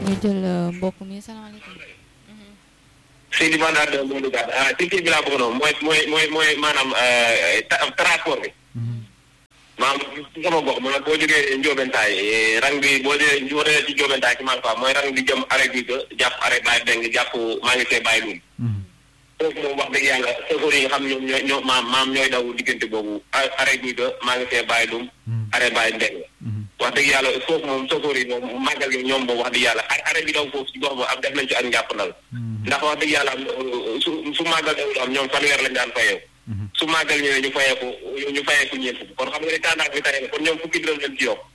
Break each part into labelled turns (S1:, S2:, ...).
S1: ñu jël mbokk mi salaamaaleykum.
S2: Seydi Mandat de moo duggaat ah ci kii bi laa bëgg noonu mooy mooy mooy mooy maanaam transport bi. maanaam sama gox ma boo jógee Ndiobentaay rang bi boo dee boo dee ci Ndiobentaay ci Malfa mooy rang bi jëm arrêt bi ba jàpp arrêt Baye Beng jàpp maa ngi see Baye Loum. foofu moom wax dëgg yàlla chauffeur yi nga xam ñoom ñooy ñoo maam maam ñooy daw diggante boobu arrêt bi ba maa ngi see Baye Loum. arrêt Baye Beng. wax dëgg yàlla foofu moom chauffeur yi moom màggal gi ñoom boobu wax dëgg yàlla arrêt bi daw foofu ci gox ba am def nañ ci ak njàppandal. ndax wax dëgg yàlla su su màggal daw am ñoom fanweer lañ daan fayoo. su màggal ñëwee ñu fayeeku ñu fayeeku ñeent fukk kon xam nga ne tàndaak bi tane kon ñoom fukki dërëm lañ ci yokk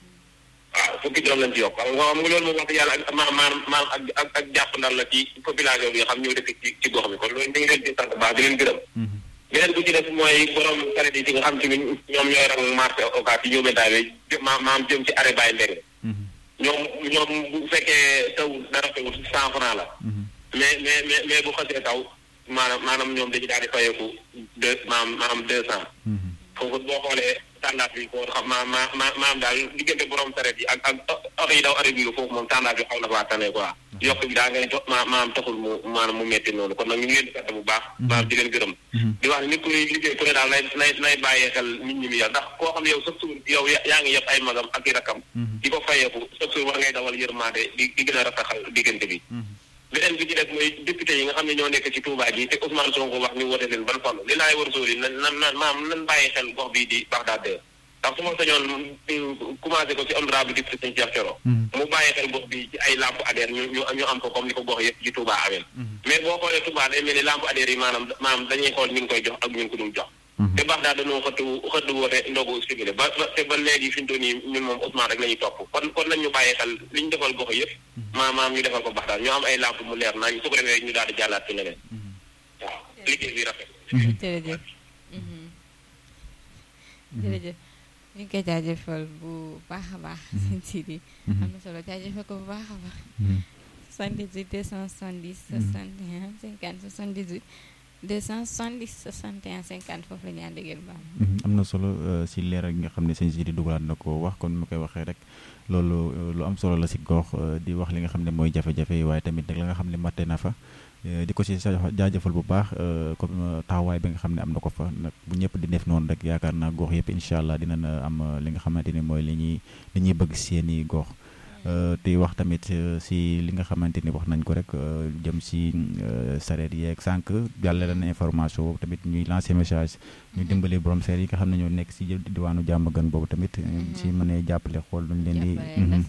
S2: waaw fukki dërëm lañ ci yokk xam nga xam nga loolu moom wax dëgg yàlla ak maam maam maam ak ak ak jàpp ndal la ci population bi nga xam ñoo dëkk ci ci gox bi kon loolu ñu ngi leen di sant baax di leen gërëm beneen bu ci def mooy borom saret yi ci nga xam ci ñoom ñooy rang marché occas yi ñëw bentaay bi maam maam jëm ci arrêt Baye Mbeng ñoom ñoom bu fekkee taw dara tawul cent franc la mais mais mais mais bu xasee taw maanaam maanaam ñoom dañu daal di fayeeku deux maanaam maanaam deux cent. foofu boo xoolee tàndaat bi ko xam ma ma ma maanaam daal diggante borom saret yi ak ak oto yi daw arrêt bi foofu moom tàndaat bi xaw na faa tane quoi. yokk bi daa ngay jox ma maanaam taxul mu maanaam mu metti noonu kon nag ñu ngi leen di sant bu baax. maanaam di leen gërëm. di wax nit ku liggéey ku ne daal nay nay nay bàyyee xel nit ñi mi yor ndax koo xam ne yow sax yow yaa ngi yëpp ay magam ak i rakkam. di ko fayeeku sax war ngay dawal yërmande di di gën a rafetal diggante bi. beneen bi ci def mooy député yi nga xam ne ñoo nekk ci Touba ji te Ousmane Sonko wax ñu wote leen ban fallu li laay war sóoli nan nan nan maam nan bàyyi xel gox bii di Bagdad ndax su ma sañoon commencé ko ci honorable député Sëñ Cheikh Thioro mu bàyyi xel gox bi ci ay lampe adhère ñu ñu ñu am ko comme ni ko gox yëpp ci Touba amee mais boo xoolee Touba day mel ni lampe adhère yi maanaam maanaam dañuy xool ñu ngi koy jox ak ñu ngi ko dul jox te Bagdad dañoo xëttu xëttu woote ndogu stimulé ba te ba léegi fi ñu toll nii ñun moom Ousmane rek la ñuy topp kon kon nañ ñu bàyyi xel li ñu defal gox yëpp maanaam ñu defal ko Bagdad ñoo am ay lampe mu leer nañ su ko defee ñu daal di jàllaat ci leneen waaw liggéey bi rafet
S1: jërëjëf jërëjëf ñu ngi koy jaajëfal bu baax a baax sëñ Sidi am na solo jaajëfal ko bu baax a baax 78 270 61 50 78 270 61 50 foofu la ñu ànd ak baam
S3: am na solo si leeral gi nga xam ne sëñ Sidi dugalaat na ko wax kon mu koy waxee rek loolu lu am solo la si gox di wax li nga xam ne mooy jafe-jafe yi waaye tamit nag la nga xam ne matte na fa di ko si jaajëfal bu baax comme taxawaay bi nga xam ne am na ko fa nag bu ñëpp di def noonu rek yaakaar naa gox yëpp incha allah dina na am li nga xamante ni mooy li ñuy li ñuy bëgg seeni gox te wax tamit si li nga xamante ni wax nañ ko rek jëm si sareet yeeg sànq jàllale na information boobu tamit ñuy lancer message ñu dimbali borom seet yi nga xam ne ñoo nekk si diwaanu jàmm gën boobu tamit si mënee jàppale xool luñ leen di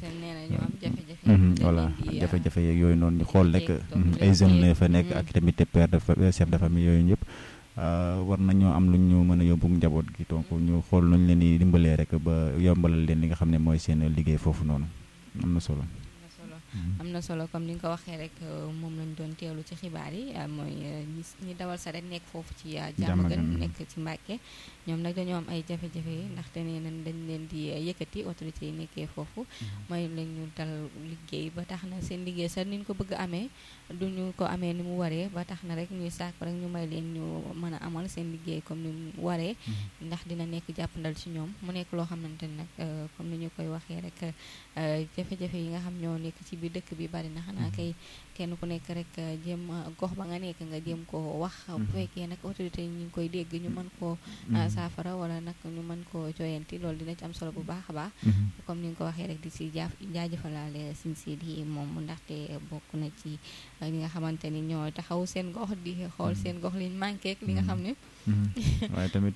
S3: voilà jafe-jafe yeeg yooyu noonu ñu xool rek ay jeunes fa nekk ak tamit père de chef de famille yooyu ñëpp war nañoo am lu ñu mën a yóbbu njaboot gi donc ñu xool nuñ leen di dimbalee rek ba yombalal leen li nga xam ne mooy seen liggéey foofu noonu am na solo
S1: am na solo comme ni nga ko waxee rek moom lañ doon teewlu ci xibaar yi mooy ñi dawal saret nekk foofu ci jàmm gën nekk ci Mbàkke ñoom nag dañoo am ay jafe-jafe ndaxte nee nañ dañ leen di yëkkati autorité yi nekkee foofu mooy lañ ñu dal liggéey ba tax na seen liggéey sax ni ñu ko bëgg amee duñu ko amee ni mu waree ba tax na rek ñuy sàkk rek ñu may leen ñu mën a amal seen liggéey comme ni mu waree ndax dina nekk jàppandal ci ñoom mu nekk loo xamante ni nag comme ni ñu koy waxee rek jafe-jafe yi nga xam ñoo nekk ci biir dëkk bi bari na xanaa kay kenn ku nekk rek jéem gox ba nga nekk nga jéem koo wax bu fekkee nag autorité yi ñu ngi koy dégg ñu mën koo saafara wala nag ñu mën koo joyanti loolu dina ci am solo bu baax a baax comme ni nga ko waxee rek di si jaaf jaajëfalaale sin siid yi moom ndaxte bokk na ci ñi nga xamante ni ñoo taxaw seen gox di xool seen gox liñ manqué li nga xam ne
S3: waaye tamit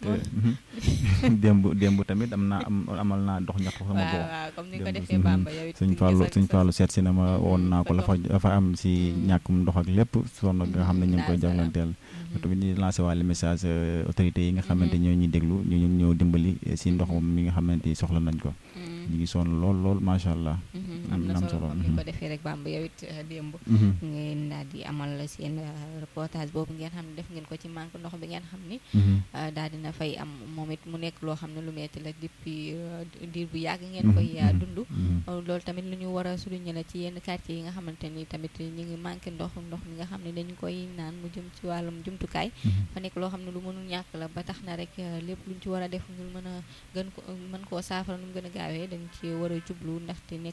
S3: démb démb tamit am naa am amal naa dox ñax sama gox
S1: waaw comme ni nga ko defee Bamba yow it
S3: suñ fàllu suñ fàllu seet si na ma woon naa ko la fa dafa am si ñàkkum ndox ak lépp sonn nga xam ne ñu ngi koy jànglanteel tamit di lancé waale message autorités yi nga xamante ñoo ñuy déglu ñu ñu ñëw dimbali si ndox mi nga xamante soxla nañ ko ñu ngi sonn lool lool macha allah
S1: am na solo comme ni ko defee rek Bamba yow it démb ngeen daal di amal seen reportage boobu ngeen xam ne def ngeen ko ci manque ndox bi ngeen xam ni daal dina fay am moom it mu nekk loo xam ne lu metti la depuis diir bu yàgg ngeen koy dund loolu tamit lu ñu war a souligner la ci yenn quartier yi nga xamante ni tamit ñu ngi manqué ndox ndox mi nga xam ne dañu koy naan mu jëm ci wàllum jumtukaay fa nekk loo xam ne lu mënul ñàkk la ba tax na rek lépp luñ ci war a def ngir mën a gën ko mën koo saafara nu mu gën a gaawee dañ ci war a jublu ndaxte nekk na loo xam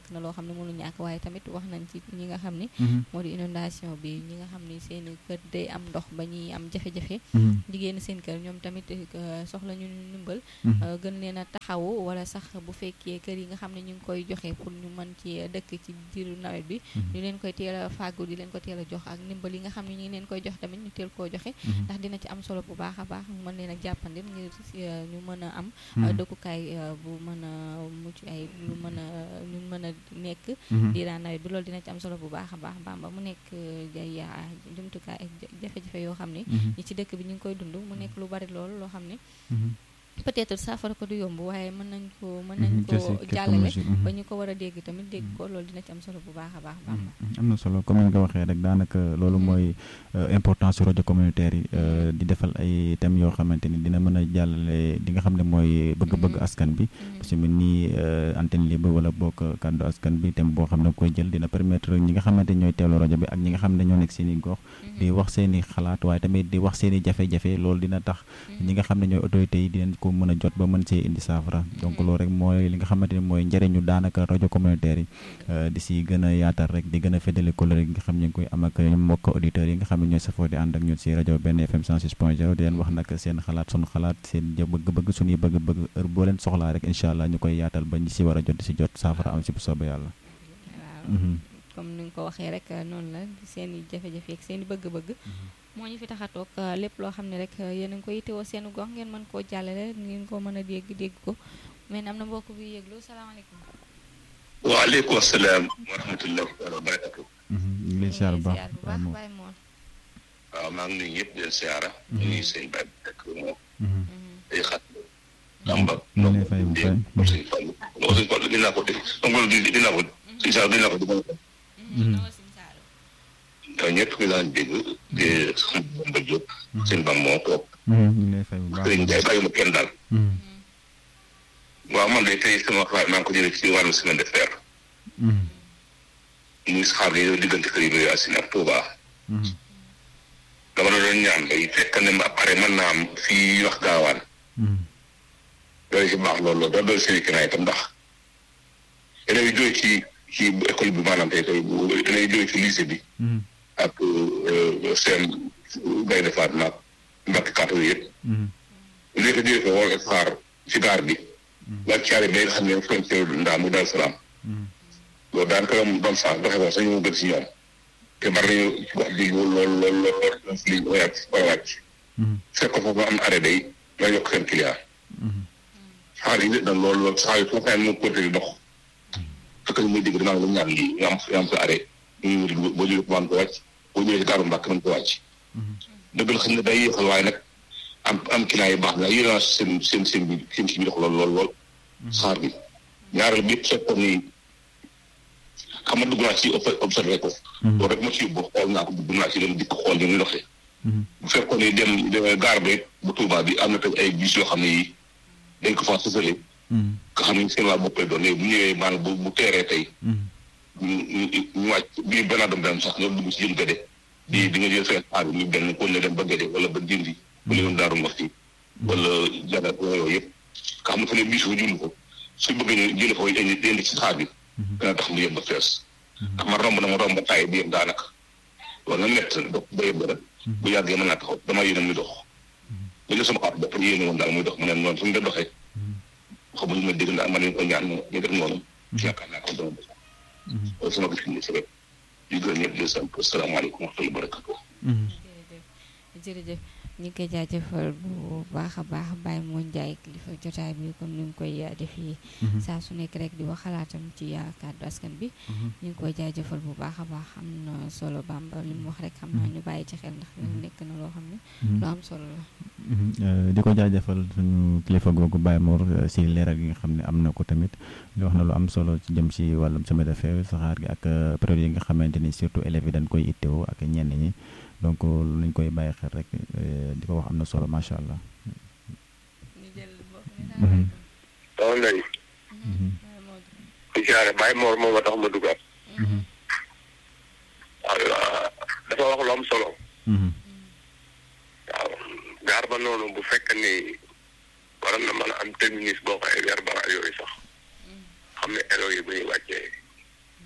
S1: xam ne mënu ñàkk waaye tamit wax nañ ci ñi nga xam ne moo di inondation bi ñi nga xam ne seen kër day am ndox ba ñuy am jafe-jafe jigéen seen kër ñoom tamit soxla ñu ndimbal gën leen a taxawu wala sax bu fekkee kër yi nga xam ne ñu ngi koy joxe pour ñu mën ci dëkk ci diiru nawet bi ñu leen koy teel a fàggu di leen ko teel a jox ak ndimbal yi nga xam ne ñu ngi leen koy jox tamit ñu teel koo joxe ndax dina ci am solo bu baax a baax mën leen a jàppandil ngir ñu mën a am dëkkukaay bu mën a mucc ay lu mën a ñu mën a nekk diiraan nawet bi loolu dina ci am solo bu baax a baax Bamba mu nekk ay jumtukaay ak jafe-jafe yoo xam ne ñi ci dëkk bi ñu ngi koy dund mu nekk lu bari loolu loo xam ne peut-être saafara ko du yomb waaye mën nañ ko mën nañ ko jàllale ba ñu ko war a dégg tamit dégg ko loolu dina ci am solo bu baax a baax Bamba
S3: am na solo comme ni nga waxee rek daanaka loolu mooy importance su rajo communautaire yi di defal ay thèmes yoo xamante ni dina mën a jàllale li nga xam ne mooy bëgg-bëgg askan bi parce que ni antenne libre wala bokk kàddu askan bi thème boo xam ne koy jël dina permettre ñi nga xamante ni ñooy teewlu rajo bi ak ñi nga xam ne ñoo nekk seen i gox di wax seen i xalaat waaye tamit di wax seen i jafe-jafe loolu dina tax ñi nga xam ne ñooy autorités yi dinañ ko mën a jot ba mën see indi saafara donc loolu rek mooy li nga xamante ni mooy njëriñu daanaka rajo communautaire yi di si gën a yaatal rek di gën a féddale coloré gi nga xam ñu ngi koy am ak mbokk auditeurs yi nga xam ne ñooy safoo di ànd ak ñun si rajo benn FM 106 point 0 di leen wax nag seen xalaat sunu xalaat seen bëgg-bëgg suñuy bëgg-bëgg heure boo leen soxlaa rek incha allah ñu koy yaatal ba ñi si war a jot di si jot saafara am si bu soobee yàlla
S1: comme ni nga ko waxee rek noonu la seen i jafe-jafe ak seen i bëgg-bëgg moo ñu fi tax a toog lépp loo xam ne rek yéen a ngi koy yittewoo seen gox ngeen mën koo jàllale ngeen ko mën a dégg dégg ko mais am na mbokk bi yëglu salaamaaleykum.
S2: waaleykum salaam wa rahmatulah wa barakatu.
S3: ñu ngi lay siyaar bu baax
S1: bu baax Baye Mor.
S2: waaw maa ngi nuyu ñëpp di leen siyaara. ñu ngi seen baay bi rek moom. day xat. Tamba.
S3: ñu ngi lay fay bu fay.
S2: donc suñu fàll. donc suñu fàll dinaa ko dégg donc dinaa ko suñu saa dinaa ko dégg. te ñëpp ñu daan dégg di xam ba jóg. seen bam moo toog.
S3: ñu ngi lay fay bu baax
S2: sëriñ Ndiaye bàyyi ma kenn daal. waaw man de tey sama xalaat maa ngi ko jëlee ci wàllu semaine de fer. muy saxaar yi diggante kër yi ba Yacine ak Touba. dama la doon ñaan day fekk ne ma pare mën naa am fii wax gaawaan. loolu si baax loolu loolu doon seen i itam ndax élèves yi jógee ci ci école bi maanaam tey tey bu élèves yi jógee ci lycée bi. ak seen Gaynde Fatma ak Mbacke Kaato yëpp. léegi jógee fa wala xaar ci gaar bi. ak caari bi nga xam ne frontière ndaa mu Daaru Salaam. loolu daanaka doon doon sax doxe ko sax ñu gën si ñoom. te bari nañu ci wax bi lool lool lool lool lool si liñ wàcc wala wàcc. fekk ko foofu am arrêt day la yokk seen client. xaar yi nit nag loolu loolu sax yi foofu mu continué dox. fekk ñu muy dégg dinaa lu ñaan lii nga am nga am sa arrêt. ñu ngi boo jógee ko mën ko wàcc boo ñëwee si gaaru mbàkk mën ko wàcc. dëgg la xam ne day yéexal waaye nag am am client yi baax na yéen seen seen seen bi seen si bi dox lool lool lool. xaar bi ñaareel bi yëpp fekkoon ni xam nga dugg naa ci observé ko. loolu rek ma ci yóbbu xool naa ko dugg naa ci dem dikk xool ni muy doxee. bu fekkoon ni dem gaar bi bu Touba bi am na tamit ay bus yoo xam ne yi dañ ko faa sësale. nga xam ne seen waa bopp lay doon léegi bu ñëwee maanaam bu bu teeree tey. ñu ñu ñu wàcc bii benn adam dem sax nga dugg ci jëm gëde. di di nga jël seen xaar bi ñu benn ko ne dem ba gëde wala ba jëndi. bu ñu daaru wax ci wala jara yooyu yëpp. nga xam ne fa ne bus fa julli ko su bëgg ñu jëlee foofu indi indi ci xaar bi. dana tax mu yem ba fees. ndax man romb na ma romb ba taay bi yem daanaka. loolu nag nett dox ba yem ba rek. bu yàggee mën naa taxaw damaa yéene muy dox. bu ñu sama xaar bopp ñu yéene woon daal muy dox mu ne noonu fu mu doon doxee. xamuñu ma dégg ndax man nañu ko ñaan ñu def noonu. yaakaar naa ko dama def. loolu sama gis-gis si rek. di gërëm ñëpp di sant asalaamaaleykum wa rahmatulah barakatu.
S1: jërëjëf jërëjëf ñu ngi koy jaajëfal bu baax a baax Baye moo Ndiaye kilifa jotaay bi comme ni mu koy defee saa su nekk rek di wax xalaatam ci kàddu askan bi ñu ngi koy jaajëfal bu baax a baax am na solo Bamba li mu wax rek xam naa ñu bàyyi ci xel ndax nekk na loo xam ne lu am solo la
S3: di ko jaajëfal suñu kilifa googu Baye Mor si leeral gi nga xam ne am na ko tamit li wax na lu am solo ci jëm si wàllum semaine de fer saxaar gi ak période yi nga xamante ni surtout élèves yi dañ koy ittewoo ak ñenn ñi donc lañ koy bàyyi xel rek di ko wax am na solo macha allah.
S2: soxna Ndeye. di jaare Baye Mor moom a tax ma dugaat. waaw dafa wax lu am solo. waaw gaar ba noonu bu fekk ni waroon na mën a am terminus boo xoolee weer bara yooyu sax xam ne élèves yi bu ñuy wàccee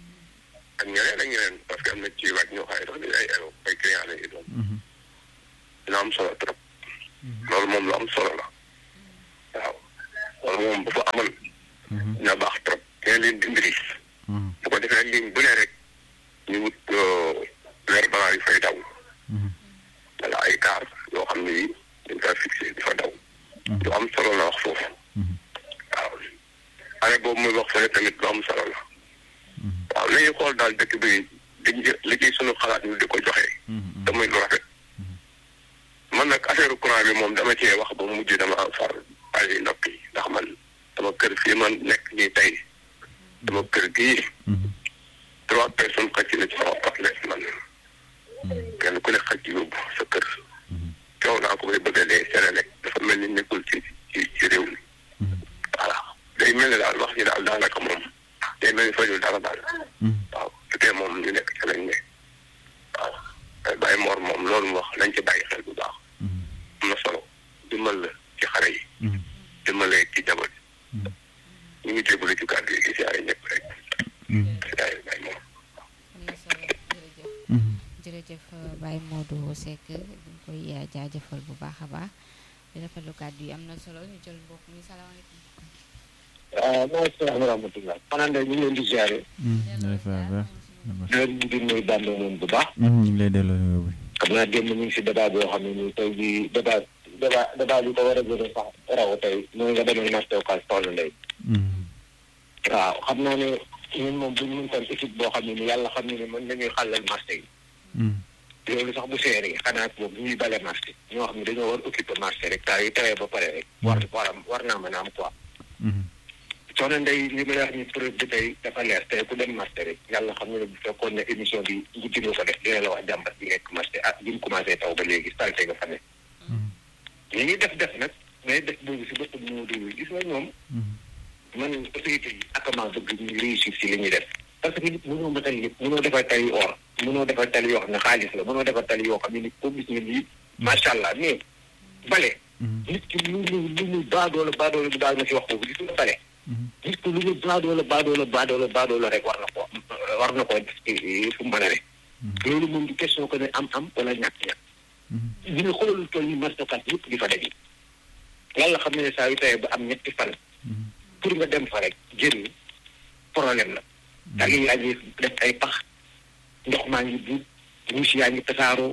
S2: ak ñeneen ak ñeneen parce que am na ci waaj ñoo xam ne sax dañu ay ay client lañuy doon dina am solo trop loolu moom lu am solo la waaw loolu moom bu fa amoon dina baax trop dina leen dimbali bu ko defee ligne bu ne rek ñu wut weer balaa yu fay daw wala ay car yoo xam ne yi dañ koy fixé di fa daw lu am solo la wax foofu waaw année boobu muy wax fële tamit lu am solo la waaw nañu xool daal dëkk bi dañ liggéey sunu xalaat ñu di ko joxe te muy lu rafet man nag affaire courant bi moom dama cee wax ba mujj dama far ay noppi ndax man dama kër fii man nekk nii tey dama kër gii trois personnes xëcc na ci sama partenaire man kenn ku ne xëcc yóbbu sa kër coow naa ko bay bëgg a dee Senelec dafa mel ni nekkul ci ci ci réew mi voilà day mel ni daal wax ji daal daanaka moom day mel ni fajul dara daal waaw su dee moom ñu nekk ca lañ ne waaw bàyyi moor moom loolu mu wax nañ ci bàyyi xel bu baax am na solo dimbal la ci xare yi dimbale ci jabar ñu ngi jégalu ci kàddu yi si ay ñëpp rek sidaay bàyyi moor
S1: am na solo jërëjëf jërëjëf Baye Modou Seck dañ koy jaajëfal bu baax a baax di rafetlu kàddu yi am na solo ñu jël mbokk mi salaamaaleykum
S4: waaw maaleykum salaam wa rahmatulah. xanaa de ñu ngi leen di ziare. di leen di nuyu Bamba moom bu baax.
S3: ñu ngi lay delloo bi.
S4: xam naa démb ñu ngi si débat boo xam ne nii tey jii débat débat débat bi ko war a gën a sax raw tey mooy nga demal marché Ocass soxna Ndeye. waaw xam naa ne ñun moom bu ñu mën tam équipe boo xam ne ni yàlla xam ne ni mën nañuy xàllal marché yi. loolu sax bu seeree xanaa boobu ñuy bale marché ñoo xam ne dañoo war occupé marché rek taa yi tawee ba pare rek. war war war naa mën a am quoi. soxna Ndeye li ma la wax ni preuve bi tey dafa leer tey ku dem marché rek yàlla xam ne bu fekkoon ne émission bi guddi nga ko def dina la wax jàmbat bi nekk marché ah bi mu commencé taw ba léegi salte nga fa ne. ñu ngi def def nag mais def boobu si boppam moo déglu gis nga ñoom. man autorité yi ak maa bëgg ñu réussir si li ñuy def. parce que nit mënoo matal lépp mënoo defar tali or mënoo defar tali yoo xam ne xaalis la mënoo defar tali yoo xam ne nit ko gis nga lii macha allah mais bale. nit ki lu mu lu mu baadoola baadoola bu daal ma si wax foofu gis nga bale. nit ko lu mu baadoola baadoola baadoola baadoola rek war na ko war na koo def fu mu mën a ne. loolu moom di question que ne am am wala ñàkk-ñàkk. ñu ne xoolal tool yi marché Ocass yëpp di fa daje. yàlla xam ne ne saa yu tawee ba am ñetti fan. pour nga dem fa rek jëriñ problème la. tali yaa ngi def ay pax ndox maa ngi buub ruus yaa ngi tasaaroo.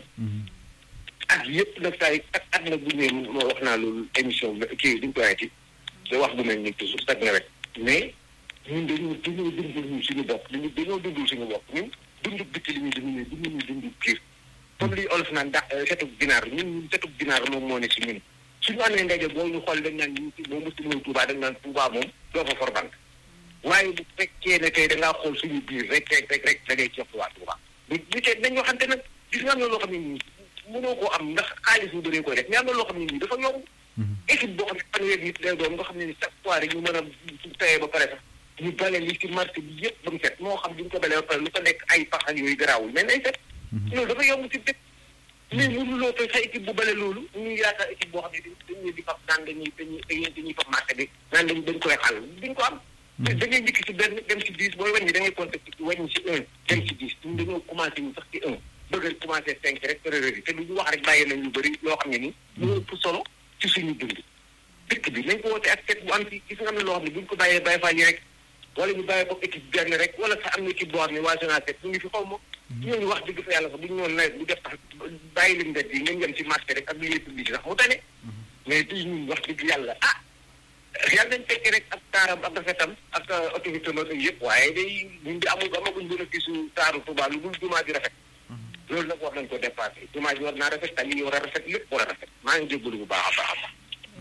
S4: ak yëpp nag saa yi ak at nag bu ñëwee moo wax naa loolu émission bi kii duñ ko waxeeti da wax bu mel ni toujours chaque nawet mais ñun dañoo dañoo dundul suñu bopp dañu dañoo dundul suñu bopp ñun dundu bitti li ñuy dund mais dundu ñu dundu biir comme li olof naan da setub ginaar ñun ñun setub ginaar moom moo ne si ñun suñu amee ndaje boo ñu xool dañ naan ñu boo mësi ñëw Touba dañ naan Touba moom doo fa forbant waaye bu fekkee ne tey da ngaa xool suñu biir rek rek rek rek da ngay ceeb waa Touba bu bu tey dañ waxante nag gis nga am na loo xam ne nii mënoo koo am ndax xaalis bu bëree koy def mais am na loo xam ne nii dafa yomb équipe boo xam ne fanweer nit lay doon nga xam ne ni chaque fois rek ñu mën a tawee ba pare sax ñu bale li ci marché bi yëpp ba mu set moo xam duñ ko balee ba pare lu ko nekk ay pax ak yooyu garaawul mais nay set loolu dafa yomb ci dëkk mais mënuloo koy sa équipe bu bale loolu ñuy yaakaar équipe boo xam ne dañuy di fab naan dañuy dañuy dañuy dañuy fab marché bi naan dañ dañ koy xàll duñ ko am da ngay njëkk ci benn dem ci dix booy wàññi da ngay compter ci wàññi ci un dem ci dix ñun dañoo commencé ñu sax ci un bëgg a commencé cinq rek erreur yi te lu ñu wax rek bàyyi nañ lu bëri yoo xam ne ni ñu ëpp solo ci suñu dund dëkk bi nañ ko woote ak teg bu am ci gis nga am na loo xam ne buñ ko bàyyee bàyyi faa yi rek wala ñu bàyyi ko équipe benn rek wala sax am na équipe boo xam ne waa Sonacet ñu ngi fi xaw ma ñooñu wax dëgg fa yàlla sax bu ñu ñëwoon nawet bu def tax bàyyi leen mbedd yi ngeen yem ci marché rek ak lieu public sax mu tane mais di ñun wax dëgg yàlla ah yàlla nañ fekkee rek ak taaram ak rafetam ak autorité ma yëpp waaye day ñun di amul amaguñ bénéfice su taaru Touba lu dul jumaa ji rafet loolu nag war nañ ko dépassé jumaa ji war naa rafet tali yi war a rafet lépp war a rafet maa ngi jégalu bu baax a baax a baax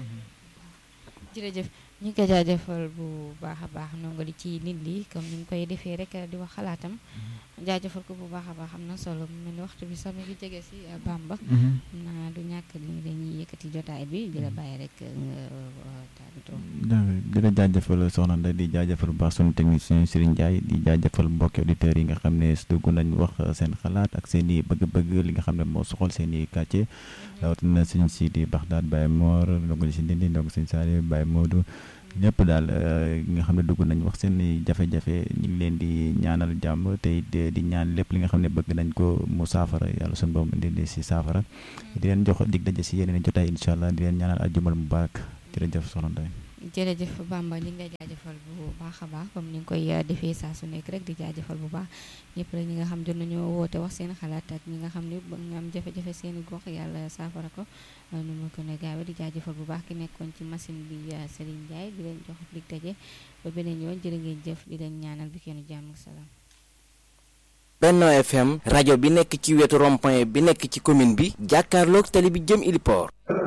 S1: jërëjëf ñu ngi ko jaajëfal bu baax a baax ndongo li ci nit li comme ni ñu koy defee rek di wax xalaatam jaajëfal ko bu baax a baax am na solo mu mel ni waxtu bi sax mi ngi jege si Bamba naa du ñàkk li dañuy yëkkati jotaay bi di la bàyyi rek tàggatoo
S3: di la jaajëfal soxna Ndeye di jaajëfal bu baax sunu technicien Serigne Ndiaye di jaajëfal mbokki auditeurs yi nga xam ne dugg nañ wax seen xalaat ak seen i bëgg-bëgg li nga xam ne moo soxal seen i quartier rawatina sëñ Sidi Baxdaad Baye Mor ndongo li si Ndindi ndongo sëñ Saliou Baye Modou ñëpp daal nga xam ne dugg nañ wax seen jafe-jafe ñu ngi leen di ñaanal jàmm te di ñaan lépp li nga xam ne bëgg nañ ko mu saafara yàlla suñu borom indi si saafara di leen jox dig daje si yeneen jotaay incha allah di leen ñaanal aljumal mubarak jërëjëf soxna Ndeye
S1: jërëjëf Bamba ñu ngi lay jaajëfal bu baax a baax comme ni nga koy defee saa su nekk rek di jaajëfal bu baax ñëpp rek ñi nga xam jot nañoo woote wax seen xalaat ak ñi nga xam ne ba nga am jafe-jafe seen i gox yàlla saafara ko nu ma gën a gaawe di jaajëfal bu baax ki nekkoon ci machine bi Serigne Ndiaye di leen jox dig daje ba beneen yoon jërë ngeen jëf di leen ñaanal bi kenn jàmm ak salaam.
S5: Benno FM rajo bi nekk ci wetu rond-point bi nekk ci commune bi jàkkaarloog tali bi jëm Iliport